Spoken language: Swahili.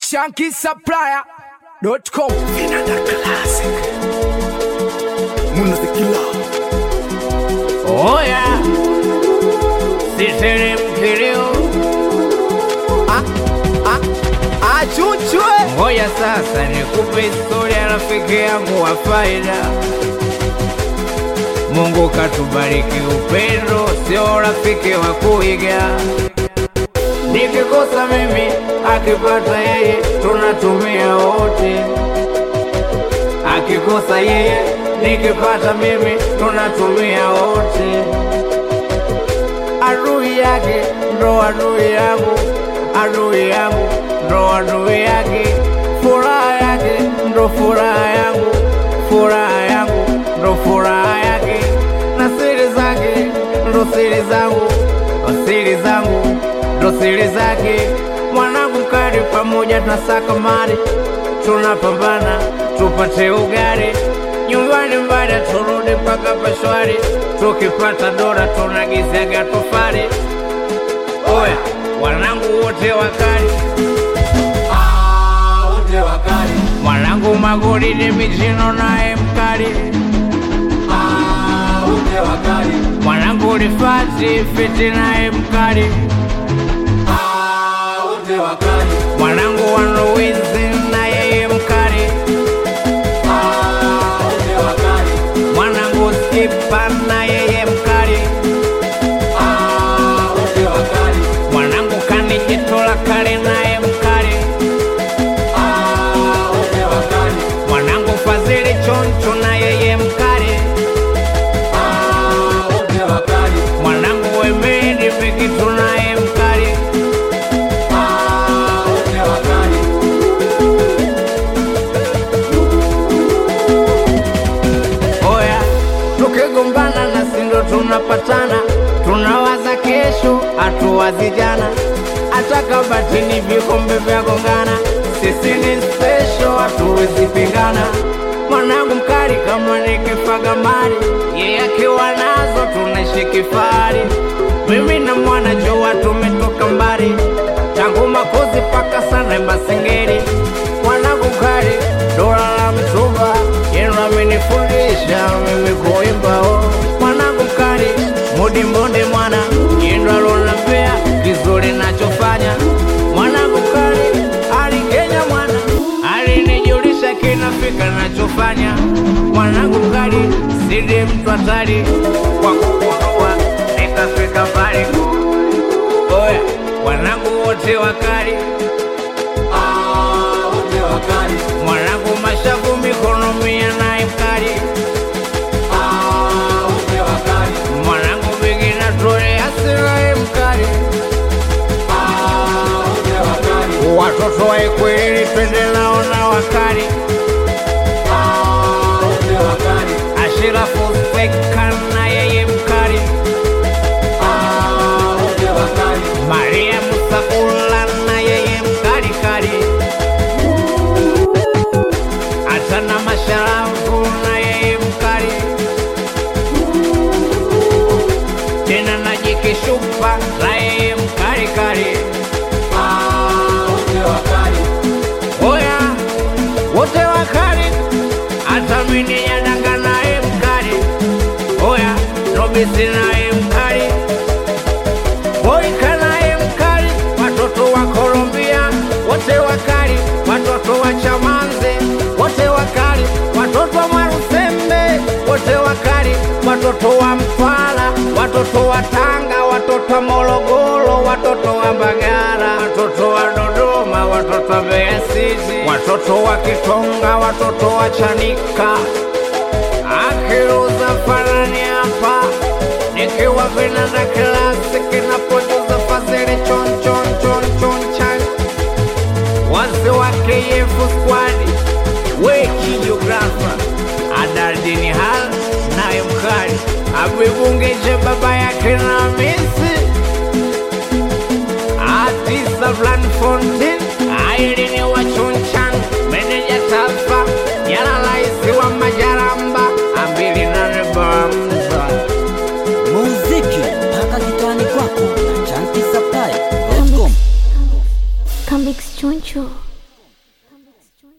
shankisupplier.com Vinanda Classic. Munazikila. Oya, siteremke leo, achuchwe ngoja sasa nikupe historia ya rafiki yangu wa faida. Mungu katubariki upendo, sio rafiki wa kuiga. Nikikosa mimi, akipata yeye, tunatumia wote. Akikosa yeye, nikipata mimi, tunatumia wote. Adui yake ndo adui yangu, adui yangu ndo adui yake. Furaha yake ndo furaha yangu, furaha yangu ndo furaha yake, na siri zake ndo siri zangu, siri zangu ndo siri zake. Mwanangu kari, pamoja tunasaka mali, tunapambana tupate ugali nyumbani, mbada turudi mpaka pashwari, tukipata dola tunagizaga tofali. Oya, wanangu wote wakali Wote wakali. mwanangu magoli ni michino naye mkali Wote wakali. mwanangu lifati fiti naye mkali Wote wakali. mwanangu wanuwizi na yeye mkali Wote wakali. mwanangu skipa na yeye mkali Wote wakali. mwanangu kanijitola kale naye mkali Wote wakali. mwanangu fadhili choncho na yeye mkali Wote wakali. mwanangu wemedi pikitu naye mkali Wote wakali. Oya, tukigombana na sindo tunapatana, tunawaza kesho, hatuwazi jana. Hata kabatini vikombe vya gongana, sisi ni special, hatuwezi pingana. Mwanangu mkali kama nikifaga mali, yeye akiwa nazo tunaishi kifahari. Mimi na mwana Joa tumetoka mbali, tangu makozi paka sana Masengeri. Mwanangu mkali dola la mtumba, yenu amenifundisha mimi kuimba. oh. Mwanangu mkali mudi mbonde mwana, yenu alonambea kizuri nachofanya. Mwanangu mkali ali Kenya mwana, alinijulisha kinafika nachofanya. Mwanangu mkali sidi mtu hatari kwa kugundua nikafika mbali. Oya, wanangu wote wakali Wote wakali. mwanangu mashavu mikono mia naye mkali Wote wakali. mwanangu bigina tole asiraye mkali Wote wakali. watoto wa Ikweli twende nao na wakali Wote wakali. Ashirafu Speka na yeye mkali Wote wakali. Maria Musakula na yeye mkali kali hata na masharafu na yeye mkali tena na jikishupa na yeye mkali kali Wote wakali. Oya, wote wakali, hata mimi yadanga naye mkali. Oya, Robisi naye mkali, Boyka naye mkali, watoto wa Colombia wote wakali, watoto wa Chamanze wote wakali, watoto wa Marusembe wote wakali, watoto wa Mtwara, watoto wa Tanga, watoto wa Morogoro, watoto wa Mbagala, watoto wa Dodoma, watoto wa Mbeya City, watoto wa Kitonga, watoto wa Chanika, akiruza fanani hapa nikiwa vinanda klasiki na producer Fazili chon chon chon chon chan wazee wa KF squad weki geografa Adaldini Hal naye mkali abibungeje baba yake na misi Atisa Blanfontin